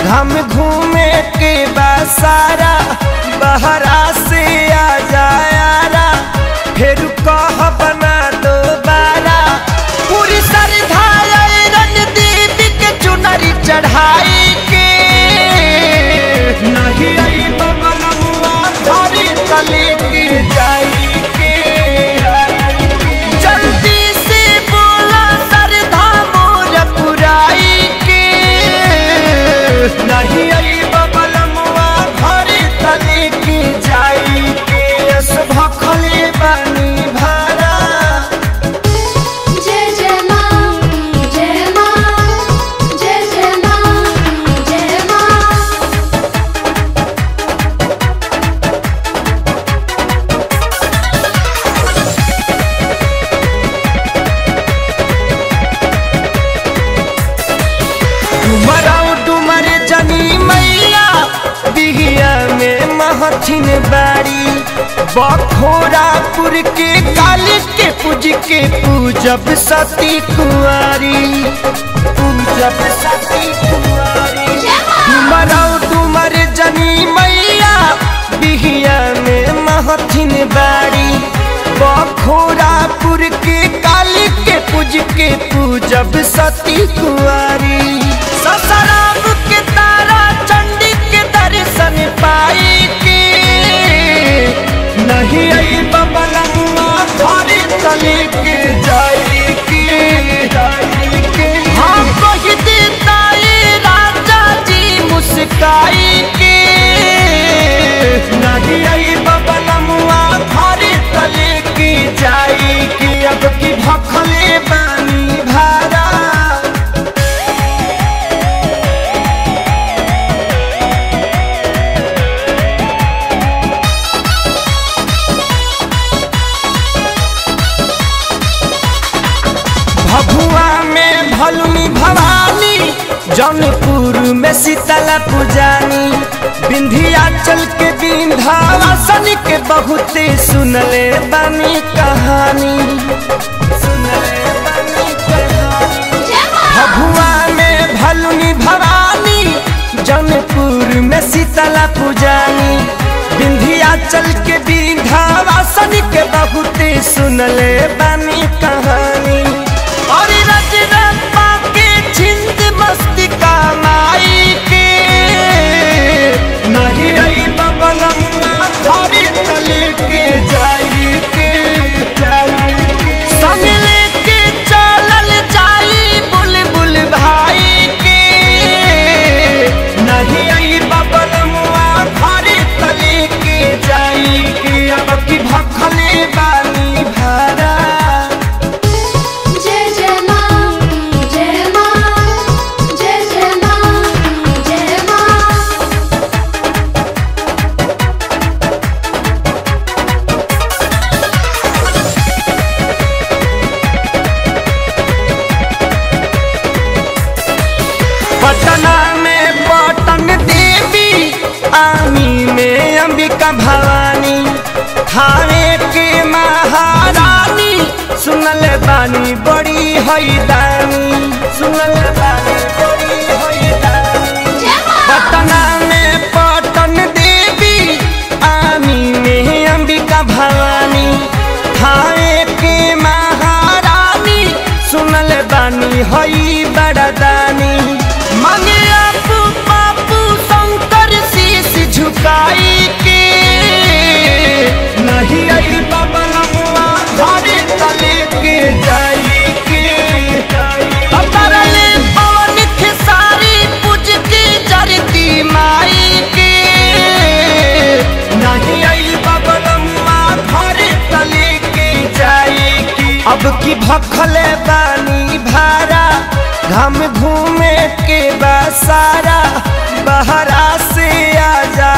हम घूमे के बसारा बहरा से आ जायारा फिर कह बना दोबारा पूरी सरधाया रणदीप के चुनरी चढ़ाई के नहीं आई बबलुआ धरी तले के जाई के जल्दी से बोला सरधा मोर पुराई के नहीं आई बबलुआ धरी तले के जाई के यस भखले बनी भरा जय जय माँ जय माँ जय जय माँ जय माँ डुमराऊ डुमर जनी मैया बिहिया में महथिन बाड़ी बखोरापुर के काली के पूज के पूजब सती कुंवारी पूजब सती कुंवारी डुमराऊ डुमर जनी मैया बिहिया में महथिन बाड़ी बखोरापुर के काली के पूज के पूजब सती कुंवारी ससराम के तारा चंडी के दर्शन पाई के नहीं आई बबलुआ धरी तले के जाई के हाँ कह देता ये राजा जी मुस्काई के नहीं आई बबलुआ धरी तले के जाई के अब की भखले बानी भारा भभुआ में भलुनी भवानी जौनपुर में शीतला पुजानी विंध्याचल के विंध्यावासन के बहुते सुनले बानी कहानी सुनले बानी कहानी भभुआ में भलुनी भवानी जौनपुर में शीतला पुजानी विंध्याचल के विंध्यावासन के बहुते सुनले बानी कहानी और रजरप्पा के छिंद मस्ती का माई के नहीं रही बबलम्मा धरी तले के जाई के संग लेके चलल जाई बुलबुल भाई के नहीं आई बबलमुआ घरे तले के जाई के अब की भखले बानी भारा जय जय माँ जय माँ जय जय माँ जय माँ पटना में पटन देवी आमी में अंबिका भवानी थाने के महारानी सुनल बानी बड़ी हैदानी सुनल बानी बड़ी हैदानी पटना में पटन देवी आमी में अंबिका भवानी थाने के महारानी सुनल बानी हई बड़दानी मांगे अपू पापू शंकर शीश झुकाई के नहीं आई बबलुआ घरे तले के जाई के अतरले पवन खेसारी पूज के जरती माई के नहीं आई बबलुआ घरे तले के जाई के अब की भखले बानी भारा घम घूमे के बसारा बहरा से आ जा